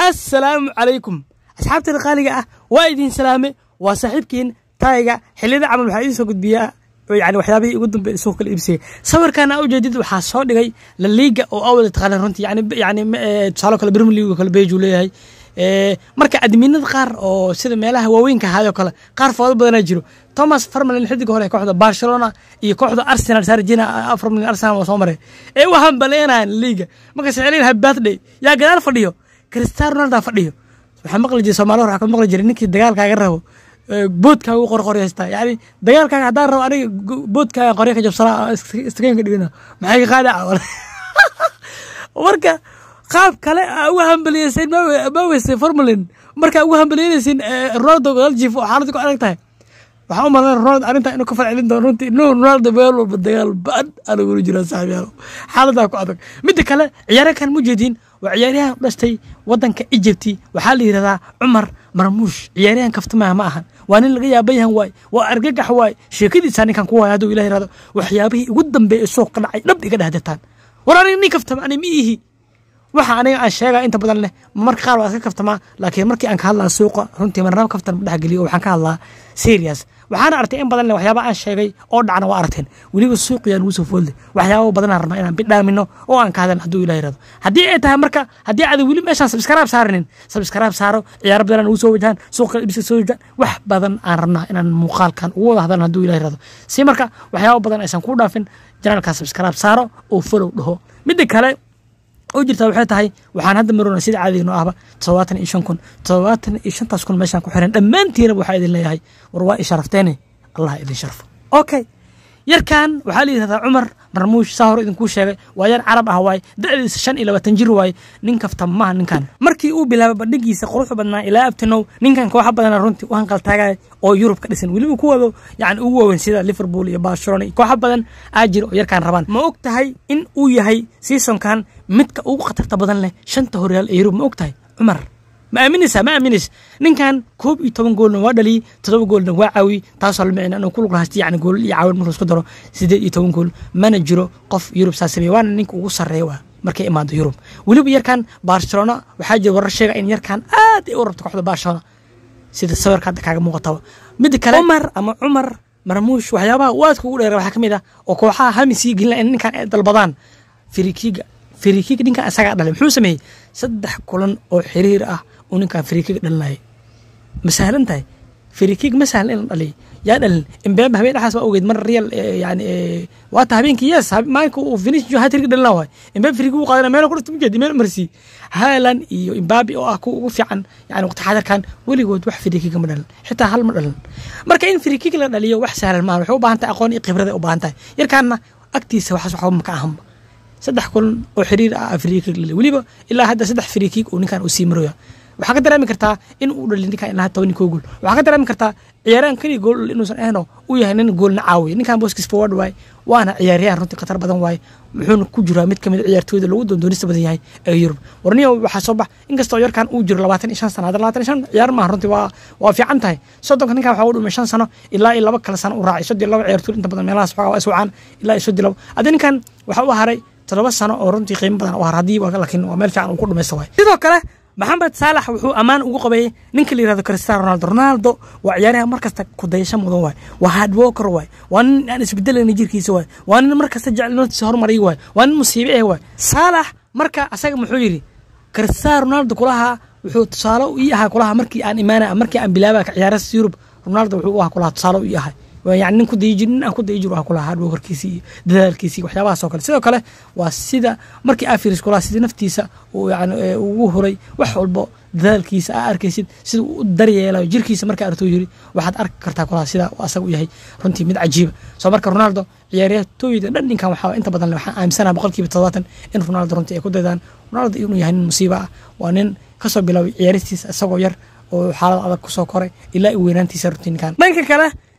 assalaamu calaykum asxaabteeda qaaliga ah waa idin salaame waa saaxiibkiin taayga xilliyada camal waxaa idiin soo gudbiyaa yani waxyaabihii ugu dambe suuq kala iibsayay sawirkaana ujeedid waxaa soo dhigay la liiga oo awada taqaanaan runtii yani yani tusaalo kale premier league oo kale beju leeyahay marka adminada qaar oo sida meelaha waaweynka ahaayoo kale qaar foodo badanaa jiro thomas farmalin xidiga hore kooxda barcelona iyo kooxda arsenal sarjina afar milyan arsenal waa soo maray ee u hambaleenayan liiga markaas celinaha birthday yaa gadaal fadhiyo cristiano ronaldo fadhiyo waxaa maqli jiray soomaali waxaa ka maqli jiray ninkii dagaalkaaga rabo boodkaaga u qorqoryo haystaa yani dagaalkaaga haddaan rabo aniga boodkaaga qoryo ka jabsanaa istakeynka dhigana maxay ka qaada marka qaab kale aa uga hambaliyeyseen ma weysay formalin markaa uga hambaliyeynaysin ronaldo galjif oo xaaladda ku adag tahay waxaa u malan ronaldo arrintaa inuu ka falcelin doono runtii inuu ronaldo meel walba dagaal ba-an anagula jiraa saaxiibyaalo xaaladaa ku adag midda kale ciyaaryakan mujeediin waa ciyaaryahan u dhashtay wadanka egypti waxaa la yidhahdaa cumar marmuush ciyaaryahan kaftimaha ma ahan waa nin laga yaaban yahan waay waa argagax waay sheekadiisaa ninkan ku waaya hadduu ilah yirahdo waxyaabihii ugu dambeeya suuq ka dhacay dhab iga dhehdetaan war aniga nin kaftama ani ma ihi waxa aniga aan sheegaa inta badan leh marka qaar waa iska kaftamaa laakiin markii aan ka hadlaa suuqa runtii marnaba kaftan ma dhexgeliyo waxaan ka hadlaa serious waxaana artay in badan leh waxyaaba aan sheegay oo dhacna waa arteen weliba suuqiyaa nugu soo foodle waxyaaba badanaan rabnaa inaan bidhaamino oo aan ka hadlan hadduu ilah yirahdo haddii ay tahay marka haddii aad weli meeshaan sabskaraab saaranin sabskaraab saaro ciyaaro badan ugu soo wajahaan suuqa ibsa soo wajahaan wax badan aan rabnaa inaan muuqaalkan ugu wada hadlan hadduu ilah yirahdo si marka waxyaaba badan aysan ku dhaafin janaalkaa sabskaraab saaro oo follow dhaho midda kale oo jirtaa waxay tahay waxaan hadda marona sida caadiga noo ahba todobaatan iyo shan kun todobaatan iyo shantaas kun meeshaan ku xiran dhammaantiinaba waxaa idin leeyahay war waa i sharafteene allah idin sharfo okay yarkan waxaa la yidhahdaa cumar marmuush saa hore idinkuu sheegay waa yar carab ah waaye da'diisa shan iyo labaatan jir waaye nin kafta maha ninkan markii uu bilaabay bandhigiisa quruxda badnaa ilaa abtinow ninkan kooxa badana runtii u hanqaltaagaya oo yurub ka dhisan weliba kuwooda yani ugu waaweyn sida liverpool iyo barcelona iyo kooxa badan aa jira oo yarkaan rabaan ma og tahay in uu yahay seasonkan midka ugu khatarta badan leh shanta horyaal ee yurub ma og tahay cumar ma aaminaysaa ma aaminaysa ninkan koob iyo toban goolna waa dhaliyey todoba goolna waa caawiyey taasoo la micna inuu ku lug lahaysta yani gool iyo caawin markuu isku daro sideed iyo toban gool mana jiro qof yurub saa sameeye waana ninka ugu sarreeya waa markay imaado yurub weliba yarkan barcelona waxaa jira warar sheega in yarkan aad ay u rabto kooxda barcelona sida sawirka hadda kaaga muuqataba midda kale cumar ama cumar marmuush waxyaabaha waadka ugu dheera waxaa ka mid ah oo kooxaha hamisii gelina in ninkan ay dalbadaan firikiga firikiga ninkan isagaa dhalay muxuu sameeyey saddex kulan oo xiriir ah uu ninkan firikiga dhalinayay ma sahlan tahay firikig ma sahlan in la dhaliyo yaa dhalin imbeeba habeen dhexaas waa ogeyd mar real yani waata habeenkii yes maalinka uu finish hatriga dhalina waay imbeeba firikig u qaadana meel kudhasta mujeedi meel marsi haalan iyo imbabi oo ah kuwa ugu fiican yani waqti xadarkan weligood wax firikiga ma dhalin xitaa hal ma dhalin marka in firikig la dhaliyo wax sahlan maaha waxay u baahan tahay aqoon iyo khibrada u baahan tahay yarkaanna agtiisa waxaas waxba maka ahanba saddex kulan oo xiriir ah frikig weliba ilaa hadda saddex frikig uu ninkan uu sii maroya waxaa ka dareemi kartaa in uu dhali ninkan ilaa toban koo gool waxaa ka dareemi kartaa ciyaaryahan keliya gool inuusan ahno uu yahay nin goolna caawiya ninkan booskiis forward waaye waana ciyaaryahan runtii khatar badan waaye wuxuuna ku jiraa mid kamid ciyaartooyda lagu doondoonista badan yahay ee yurub warniyo waxaa soo bax inkastoo yarkan uu jiro labaatan iyo shan sano hadda labaatan iyo shan ciyaar maaha runtii waa waa fiican tahay soddonka ninkan waxaa u dhumay shan sano ilaa iyo laba kale sano u raacay soddon laba ciyaartooy inta badan meelahaas waxaa waa iswacaan ilaa iyo soddon laba hadda ninkan waxaa u haray todoba sano oo runtii qiimo badan u har haddii laakiin waa meel fiican uu ku dhumaysta waay sidoo kale maxamed saalax wuxuu ammaan ugu qabeeyey ninka la yirahdo cristiano ronaldo ronaldo waa ciyaaryahan markasta kudayasho mudan waay waa hard worker waay waa nin aan isbedelayna jirkiisa waay waa nin markasta jecel naftiisa horumariya waay waa nin musiibe eh waay saalax marka asaga muxuu yidhi cristiano ronaldo kulaha wuxuu tusaale ii ahaa kulaha markii aan imaana markii aan bilaaba ka ciyaarasta yurub ronaldo wuxuu u ahaa kulaha tusaale ii ahay yani nin ku dayi jir nin aan ku dayi jir waa kulaha hardworkerkiisi iyo dadaalkiisi iyo waxyaabahaas oo kale sidoo kale waa sida markii afiris kulaha sidii naftiisa uu yani ugu huray wax walbo dadaalkiisa aa arkaysid sida uu u daryeelayo jirkiisa markaa artuu yiri waxaad arki kartaa kulaha sida uu asaga u yahay runtii mid cajiiba soo marka ronaldo ciyaaryahtooyda dhan ninkan waxaa inta badan waxaan aaminsanaha boqolkiiba todobaatan in ronaldo runtii ay ku daydaan ronaldo inuu yahay nin musiiba ah waa nin kasoo bilaabay ciyaaristiisa isagoo yar oo xaalad adag kusoo koray ilaa i weynaantiisa runtii ninkan dhanka kale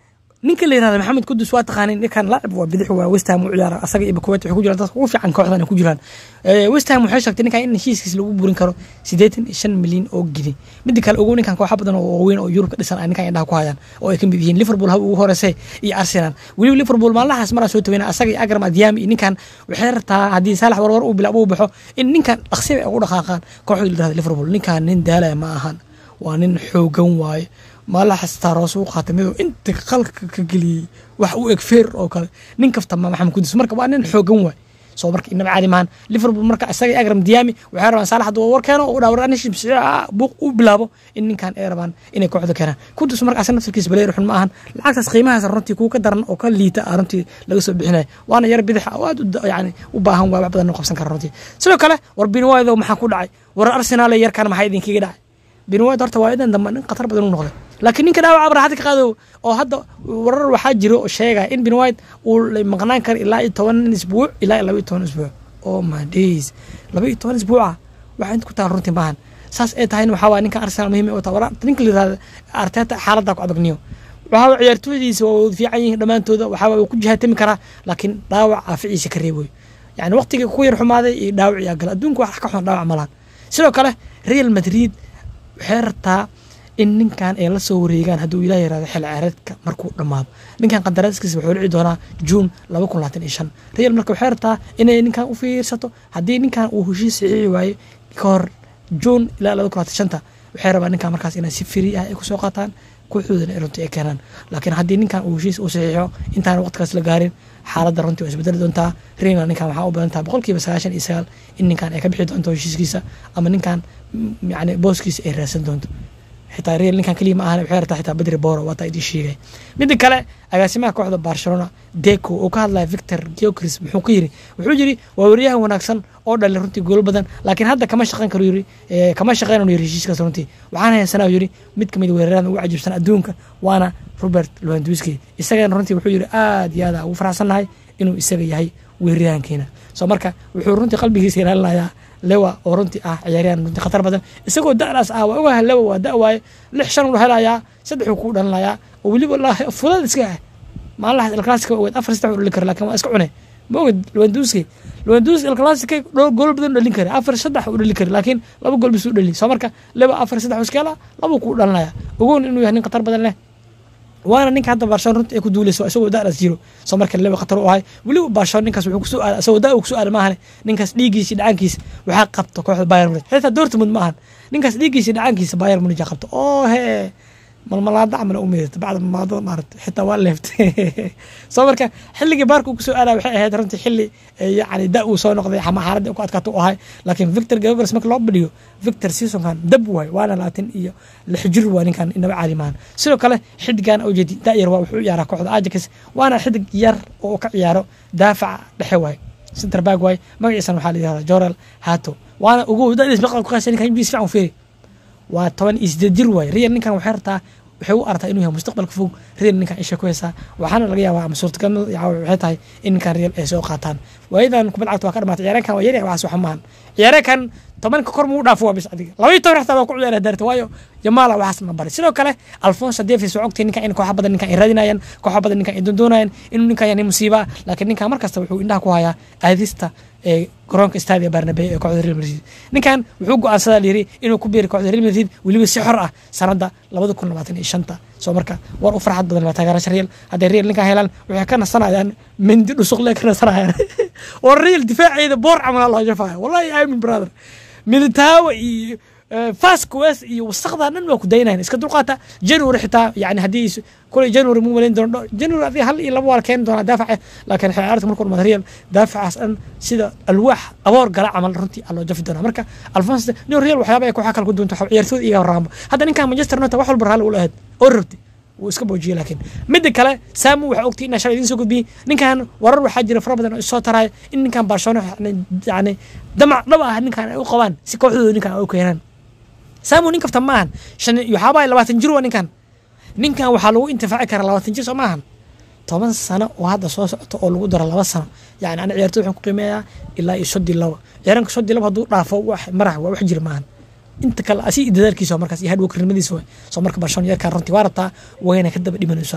ninka la yirahda maxamed kudus waa taqaanin ninkan laacib waa bidix waa west ham u ciyaara asaga iyo bakuwet waxay ku jiraan dadka ugu fiican kooxdan ay ku jiraan west ham waxay sheegtay ninkan in heshiiskiis lagu burin karo siddeetan iyo shan milyan oo gidi midda kale ugu ninkan kooxa badan oo waaweyn oo yurub ka dhisan ay ninkan indhaha ku hayaan oo ay ka mid yihiin liverpool haba ugu horeysay iyo arsenal weliba liverpool maalmahaas maraa soo taweyna asaga iyo agram adiami iyo ninkan waxay rabtaa haddii saalax warwar uu bilaabo uu baxo in ninkan dhaqsi ay ugu dhaqaaqaan kooxda la yirahda liverpool ninkan nin daalaya ma ahan waa nin xoogan waaye maalaxas taaroos u qaatay miduu inta qalka ka geliyey wax u eg feer oo kale nin kafta ma maxamed kudus marka waa nin xoogan waay soo marka inaba caadi maahan liverpool marka isaga agram diyaami waxay rabaan saalax hadduu war keeno oo dhaawar anishim buuq u bilaabo in ninkan ay rabaan inay kooxda keenaan kudus marka asaga naftarkiisa baleer xun ma ahan lacagtaas qiimahaas runtii kuwa ka daran oo ka liita ah runtii laga soo bixinaya waana yar bidix oo aad yani u baahan waa wax badan oo qabsan kara runtii sidoo kale war binwaadow maxaa ku dhacay war arsenaal yarkan maxaa idinkaga dhacay binwaad horta waa idan dambe nin khatar badan u noqday laakiin ninka dhaawaca abraxad ka qaado oo hadda warar waxaa jiro oo sheegaya in bin white uu maqnaan karo ilaa iyo toban isbuuc ilaa iyo laba iyo toban isbuuc oh my days laba iyo toban isbuuca waxaa inta ku taal runtii maahan saas ay tahayna waxaa waaya ninka arsenal muhiim u taha ninka la yirahda arteta xaaladda ku adagniyo waxaa waay ciyaartooydiisa waa wada fiican yihiin dhammaantooda waxaa waay ku jihaatami karaa laakiin dhaawac caaficiisa ka reeboy yani waqtigii ku yar xumaaday iyo dhaawac yaa gala adduunka wax ka xun dhaawac malahan sidoo kale real madrid waxay rabtaa in ninkan ay la soo wareegaan hadduu ilaah yirahdo xil ciyaareedka markuu dhammaado ninkan qandaraaskiisa wuxuu dhici doonaa juun laba kun labaatan iyo shan real marka waxay rabtaa inay ninkan u fiirsato haddii ninkan uu heshiis saxiixi waayo ka hor juun ilaa laba kun labaatan shanta waxay rabaa ninkan markaas inay si free ah ay kusoo qaataan kooxdoodana runtii ay keenaan laakiin haddii ninkan uu heshiis u saxiixo intaan waqtigaas la gaarin xaaladda runtii waa isbedeli doontaa real ninkan waxaa u badan taha boqolkiiba sagaashan iyo sagaal in ninkan ay ka bixi doonto heshiiskiisa ama ninkan yani booskiisa ay raadsan doonto xitaa real ninkan keliya ma ahan waxay rabtaa xitaa badri boro waataa idin sheegay midda kale agaasimaha kooxda barcelona deco oo ka hadlaya victor geocris muxuu ka yiri wuxuu yiri waa wariyahan wanaagsan oo dhalay runtii gool badan laakiin hadda kama shaqeyn karo yiri kama shaqeyn yiri heshiiskaas runtii waxaan haysanaa yiri mid kamid weerarada ugu cajiibsan adduunka waana robert lewandowski isagana runtii wuxuu yiri aad iyo aad ugu faraxsannahay inuu isaga yahay weeraryahankeena soo marka wuxuu runtii qalbigiisa ilaalinayaa lewa oo runtii ah ciyaaryahan runtii khatar badan isagoo da'daas ah waa ogaha lewa waa da' waaye lix shan uu helayaa saddexuu kuu dhalinayaa oo weliba laahi fudad iska ah maalinlahaas elclassica ogeed afar saddex uu dhalin kara laakiin waa iska cune ma oged lewandowski lewandowski elclassica gool badan u dhalin kara afar saddex uu dhali kara laakiin laba gool bis u dhali soo marka lewa afar saddex uu iska helaa labuu kuu dhalinaya ogoon inuu yahay nin khatar badan leh waana ninka hadda barshon runta ay ku duuleyso isagoo da'daas jiro soo marka lewa khatar u ahay weliba barshon ninkaas wuxuu kusoo aaday isagoo da' uu kusoo aaday maahane ninkaas dhiiggiisa dhacaankiisa waxaa qabta kooxda bayern munich xitaa dortmund ma ahan ninkaas dhiiggiisa dhacaankiisa bayern munich qabta oo hee malmalaada camal u miidata bacda malmaadada maarata xitaa waa leeftay soo marka xilligii baarka uu kusoo aadaa waxay ahayd runtii xilli yani da uu soo noqday ama xaaladda ku adkaato u ahay laakiin victor gagors marka loo badhiyo victor seasonkan dab waay waana labaatan iyo lix jir waa ninkan inaba caadi maahan sidoo kale xidigan ujeedi da'yar waa wuxuu u ciyaaraa kooxda ajax waana xidig yar oo ka ciyaaro daafaca dhexe waay center back waay magaciisana waxaa la yihahdaa jorel hato waana ugu da'diis maqal ku qaasa ninkan ibdiis fiican fiiri waa toban iyo sideed jir waay real ninkan waxay rabtaa waxay u artaa inuu yahay mustaqbalka fog real ninkan isha ku haysaa waxaana laga yaabaa ama suurtagal waxay tahay in ninkan real ay soo qaataan waayadan kubad cagta waa ka dhamaatay ciyaareenkan waa yaryahay waxaas waxa maahan ciyaareenkan tobanka kor muu dhaafo waa bis adiga laba iyo toban xataa waa ku ciyaara daarta waayo jamaala waxaas ma bari sidoo kale alfonso davis waa ogtay ninkan in kooxa badan ninkan ay raadinayaan kooxa badan ninkan ay doondoonayaan inuu ninkan yahay musiiba laakiin ninkan markasta wuxuu indhaha ku hayaa aadista ee garoonka stadia barnabe ee kooxda real madrid ninkan wuxuu go-aansadaa layiri inuu ku biiri kooxda real madrid weliba si xor ah sanadda labada kun labaatan iyo shanta soo marka war u farxad badan waa taageerasha real hadday real ninkan helaan waxay ka nasanayaan mindi dhusuqle ka nasanayaan war real difaaceeda boor camal loo jafaya wallahi amin brother militaawa iyo fasquez iyo wasaqda dhan waa ku daynayan iska dulqaata january xitaa yani haddii kulay january mu malayn doono january adiga hal iyo laba waa la keeni doonaa daafaca laakiin ciyaarta markuu dhamaado real daafacaas dhan sida alwaax aboor gala camal runtii aa loo jafi doonaa marka alfonso nin real waxyaaba ay kooxa kale ku duunto ciyaartooda iga horaanba hadda ninkan manchester united wax walba raalli ula ahayd oo rabtay wuu iska boojiyey laakiin midda kale saamu waxaa ogtay inaa shalay idiin soo gudbiyey ninkan warar waxaa jira fara badan oo isoo taraayo in ninkan barcelona yani damac dhab ah ninkan ay u qabaan si kooxdooda ninkan ay u keenaan saamu nin kafta ma ahan shan waxaabaa labaatan jir waa ninkan ninkan waxaa lagu intifaaci karaa labaatan jir soo ma ahan toban sano oo hadda soo socoto oo lagu daro laba sano yani ana ciyaartoy waxaan ku qiimeeyaa ilaa iyo sodii laba ciyaaranka sodii laba hadduu dhaafo wax marax waa wax jir maahan inta kale asi dadaalkiisa markaas iyo hardworknimadiisa waay soo marka barcelona yarkaan runtii waa rabtaa wayna ka daba dhimanaysaa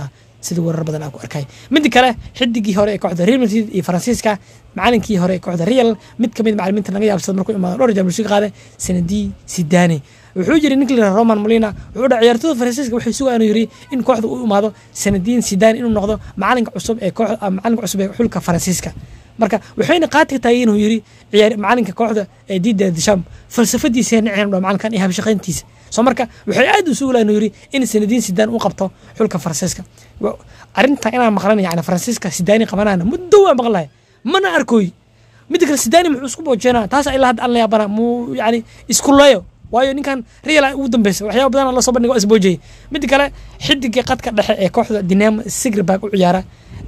sida weerar badan aan ku arkay midda kale xidigii hore ee kooxda real madrid iyo faransiiska macalinkii hore ee kooxda real mid kamid macalimiinta laga yaabsada markuu imaado dhowr jamhuursi qaade sanadii sidane wuxuu yiri ninka la roman molina wuxuu dhahay ciyaartooyda faransiiska waxay sugaa inuu yiri in kooxda uu imaado sanadiin sidane inuu noqdo macalinka cusub ee koox macalinka cusub ee xulka faransiiska marka waxayna qaati ka tahay inuu yiri ciyaar macalinka kooxda ee Didier Deschamps falsafadiisa niceen dhaa macalinkan iyo habshaqayntiisa soo marka waxay aad u suulaan inuu yiri in sanadiin sidaan u qabto xulka faransiiska arinta inaan maqlan yani faransiiska sidaani qabanana muddo waa maqlahay mana arkoy midda kale sidaani muxuu isku boojeenaa taas ilaa hadda aan la yaabana muu yani isku leeyo waayo ninkan real ugu dambeysa waxyaaba badan lasoo bandhigo waa isboojiyey midda kale xidigii qadka dhexe ee kooxda dinamo sigribag u ciyaara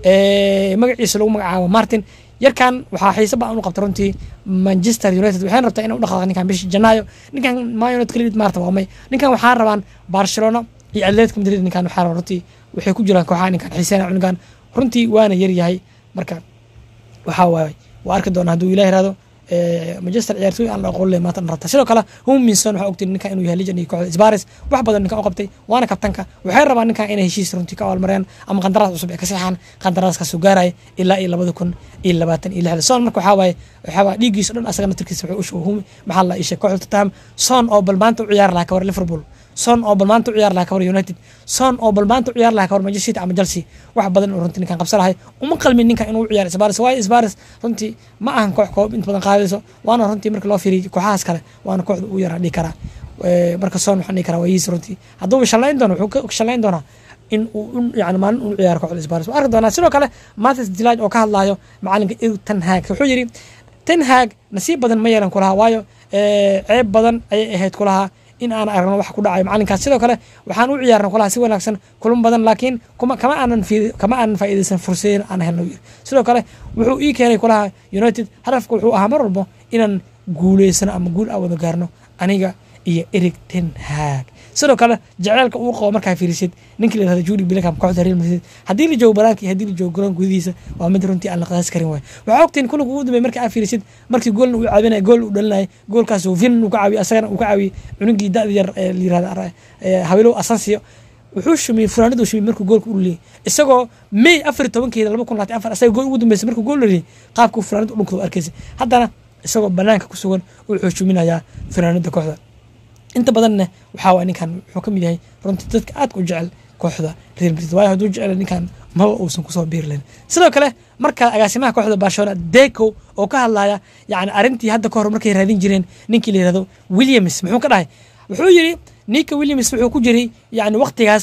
magaciisa lagu magacaabo martin yarkan waxaa xiise badan u qabta runtii manchester united waxayna rabtaa inay u dhaqaaqo ninkan bishii janaayo ninkan man united kaliya maarta waa may ninkan waxaa rabaan barcelona iyo atletico madrid ninkan waxaa rabaa runtii waxay ku jiraan kooxaha ninkan xiiseena ninkan runtii waana yar yahay marka waxaa waaye waa arki doona hadduu ilaah irahdo manchester ciyaartooy aan la aqoon leh maanta rabta sidoo kale huminson waxaa ogtay ninkan inuu yahay lijan iyo kooxda sbaris wax badan ninkan u qabtay waana kabtanka waxay rabaan ninkan inay heshiis runtii ka abaalmareen ama qandaraas cusub ee ka seexaan qandaraaskaasuu gaaraya ilaa iyo labada kun iyo labaatan iyo lixda son marka waxaa waaye waxaa waaye dhiiggiisa dhan asagana turkiisa wuxuu u shugo humi maxaa la ishay kooxda tottenham son oo bal maanta u ciyaari lahaa ka war liverpool son oo bal maanta u ciyaar lahaa ka war united son oo bal maanta u ciyaar lahaa ka war manchester city ama chelsea wax badan uu runtii ninkan qabsa lahay uma qalmin ninkan inuu u ciyaaro sbaris waayo sbaris runtii ma ahan koox koob inta badan qaadayso waana runtii marka loo fiiriyo kooxahaas kale waana kooxda ugu yaraa dhihi karaa marka son waxaan dhihi karaa waa yiis runtii hadduu shallayn doono wuxuu ka shallayn doonaa in uu yani maalin uu ciyaaro kooxda sbaris waa arki doonaa sidoo kale matis dilaaj oo ka hadlaayo macalinka erik ten hag wuxuu yidhi ten hag nasiib badan ma yeelan kulahaa waayo ceeb badan ayay ahayd kulahaa in aan aragno wax ku dhacayo macalinkaas sidoo kale waxaan u ciyaarna kulaha si wanaagsan kulan badan laakiin kuma kama aanan kama aanan faa'iidaysan fursadeyn aan helno yiri sidoo kale wuxuu ii keenay kulaha united hadafka wuxuu ahaa mar walbo inaan guuleysano ama guul aan wada gaarno aniga iyo eric ten hag sidoo kale jaceylka uu qabo markaa fiirisid ninkii la yirahdo Jude Bellingham kooxda Real Madrid haddii la joogo banaanka iyo haddii la joogo garoon gudihiisa waa mid runtii aan la qiyaas karin waay waxaa ogtiin kulanka ugu dambeeyay markaa fiirisid markii goolna uu caawinaya gool uu dhalinayay goolkaas uu Vin uu ka caawiyay asagana uu ka caawiyay cunugii da'da yar ee la yirahdo Hawilow Asensio wuxuu shumiyey furaanadu shumiyey markuu goolka u leeyay isagoo May afar tobankeeda laba kun labaatan afar asaga gool ugu dambeysay markuu gool leeyay qaabkuu furaanadu u dhunkado arkaysay haddana isagoo banaanka ku sugan wuxuu shuminayaa furaanada kooxda inta badanna waxaa waay ninkan wuxuu ka mid yahay runtii dadka aadka u jecel kooxda real madrid waayo hadduu jecel ninkan maba uusan kusoo biiri lahayn sidoo kale marka agaasimaha kooxda barcelona deco oo ka hadlaya yani arrintii hadda ka hor markay raadin jireen ninkii la yirahdo williams muxuu ka dhahay wuxuu yidhi ninka williams wuxuu ku jiray yani waqtigaas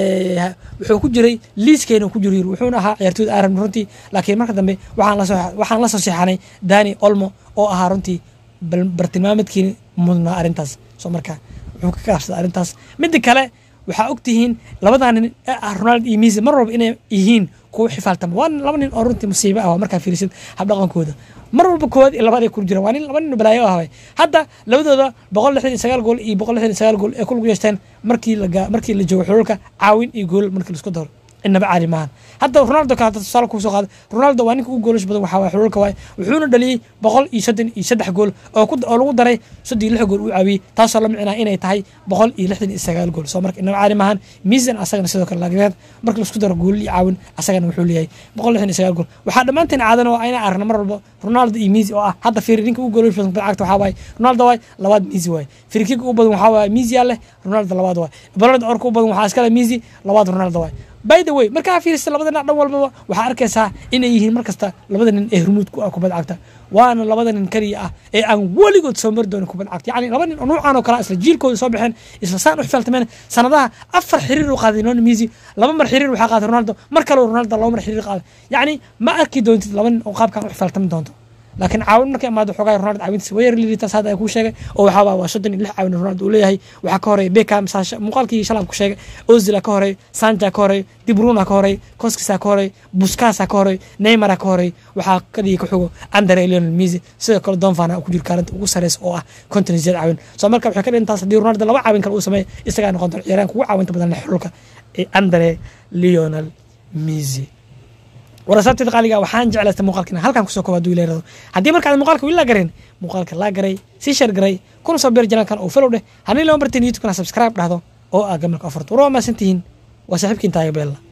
wuxuu ku jiray liiskeena ku jiro wuxuuna ahaa ciyaartooyda aaran runtii laakiin marka dambe waxaan lasoo waxaan la soo seexanay dani olmo oo ahaa runtii bartilmaameedkii mudnaa arrintaas soo marka wuxuu ka kaafsada arrintaas midda kale waxaa ogtihiin labadaa nin ee ah ronald iyo misi mar walba inay yihiin kuwa xifaaltama waa laba nin oo runtii musiibo ah waa markaa fiirisid habdhaqankooda mar walba koowaad iyo labaad ay ku jiraan waa nin laba nin balaayo ah hadda labadooda boqol lixdan iyo sagaal gool iyo boqol lixdan iyo sagaal gool ee kulgu yeeshteen markii la markii la joogo xululka caawin iyo gool markii laisku daro inaba caadi maahan hadda ronaldo kale hadda tusaale kusoo qaada ronaldo waa ninka ugu goolash badan waxaa waye xululka waaye wuxuuna dhaliyey boqol iyo soddon iyo saddex gool oo ku oo lagu daray soddon iyo lix gool uu caawiyey taasoo la micnaa inay tahay boqol iyo lixdan iyo sagaal gool soo marka inaba caadi maahan miisan asagana sidoo kale laakiin marka laisku daro gool iyo caawin asagana wuxuu leeyahay boqol lixdan iyo sagaal gool waxaa dhammaanteen caadan oo ayna aragna mar walba ronaldo iyo miisi oo ah hadda fiiri ninka ugu goolash badan cagta waxaa waaye ronaldo waaye labaad miisi waaye firkiga ugu badan waxaa waaye miisi yaa leh ronaldo labaad waaye balonada orka u badan waxaa iskale miisi labaad ronaldo waaye by the way markaa fiirista labada dhinac dhan walbaba waxaa arkaysaa inay yihiin markasta labada nin ee hormuud ku ah kubad cagta waana labada nin kaliya ah ee aan weligood soo mari doonin kubad cagta yacni laba nin oo nuucan oo kale isla jiilkooda soo baxeen isla saan u xifaaltameen sanadaha afar xiriir u qaaday non misi laba mar xiriir waxaa qaaday ronaldo mar kale ronaldo laba mar xiriir qaaday yacni ma arki doontid laba nin oo qaabkan u xifaaltami doonto laakiin caawin markay imaado xoogaa ronaldo caawintiisa way yarliitaas hadda ay kuu sheegay oo waxaa waa waa soddon iyo lix caawin ronaldo uu leeyahay waxaa ka horeeya beckham muuqaalkii shalaab ku sheegay ozila ka horeey sanja ka horeey dibruna ka horeey koskisa ka horeey buskasa ka horeey neymara ka horeey waxaa kadigi ka xogo andre lionel misi sidoo kale donfana ku jiro kaalinta ugu sareysa oo ah konton iyo sideed caawin soo marka waxay ka dhintaas haddii ronaldo laba caawin kale uu sameeya isagaa noqon doona ciyaaraanka ugu caawinta badan leh xulka ee andre lionel misi warasaabteeda qaaliga waxaan jeclaysta muuqaalkina halkan kusoo kooba haduu ileerado haddii markaad muuqaalka wili laa gareen muuqaalka laa garay sii sheer garay kuna soo beer janaalkan oo follow dheh haddii lama barteen youtube-kana subscribe dhahdo oo aa gamalka ofarto war waa maasantihiin waa saaxiibkiin taaga beella